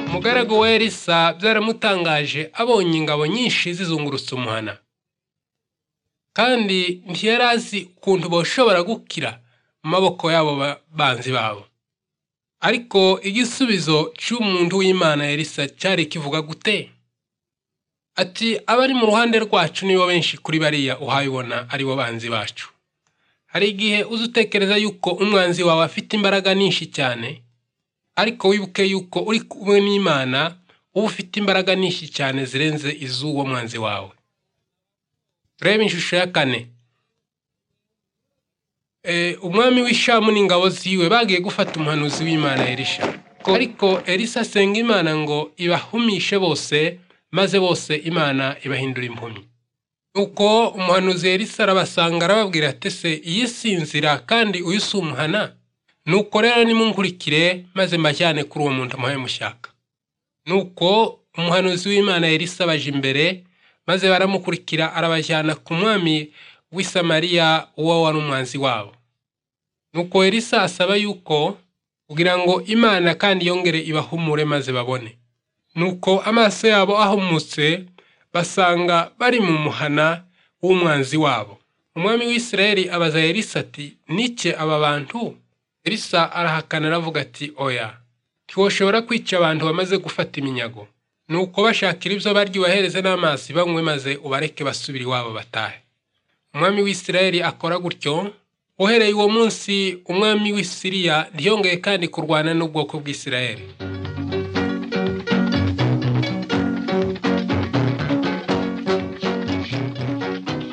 umugaragu we elisa byaramutangaje abonye ingabo nyinshi zizungurutse umuhana kandi ntiyari azi ukuntu bashobora gukira mu maboko y'abo banzi babo ariko igisubizo cy'umuntu w'imana elisa cyari kivuga gute ati abari mu ruhande rwacu nibo benshi kuri bariya uhayibona aribo banzi bacu hari igihe uzi utekereza yuko umwanzi wawe afite imbaraga nyinshi cyane ariko wibuke yuko uri kumwe n'imana uba ufite imbaraga nyinshi cyane zirenze iz'uwo mwanzi wawe reba ishusho ya kane umwami w'ishamu n'ingabo ziwe bagiye gufata umuhanuzi w'imana erisha ariko elisa asenga imana ngo ibahumishe bose maze bose imana ibahindura impumyi nuko umuhanuzi elisa arabasanga arababwira ati se iyi sinzira kandi uyu si umuhana nuko rero nimunkurikire maze mbajyane kuri uwo muntu muhaye mushaka nuko umuhanuzi w'imana elisa abaje imbere maze baramukurikira arabajyana ku mwami w'i samariya uwo wari umwanzi wabo nuko elisa asaba yuko kugira ngo imana kandi yongere ibahumure maze babone nuko amaso yabo ahumutse basanga bari mu muhana w'umwanzi wabo umwami w'isirayeli abaza elisa ati nike aba bantu elisa arahakana aravuga ati oya ntiwoshobora kwica abantu bamaze gufata iminyago nuko bashakira ibyo barya ubahereze n'amazi banywe maze ubareke basubire iwabo batahe umwami w'isirayeli akora gutyo uhereye uwo munsi umwami w'isiriya ntiyongeye kandi kurwana n'ubwoko bw'isirayeli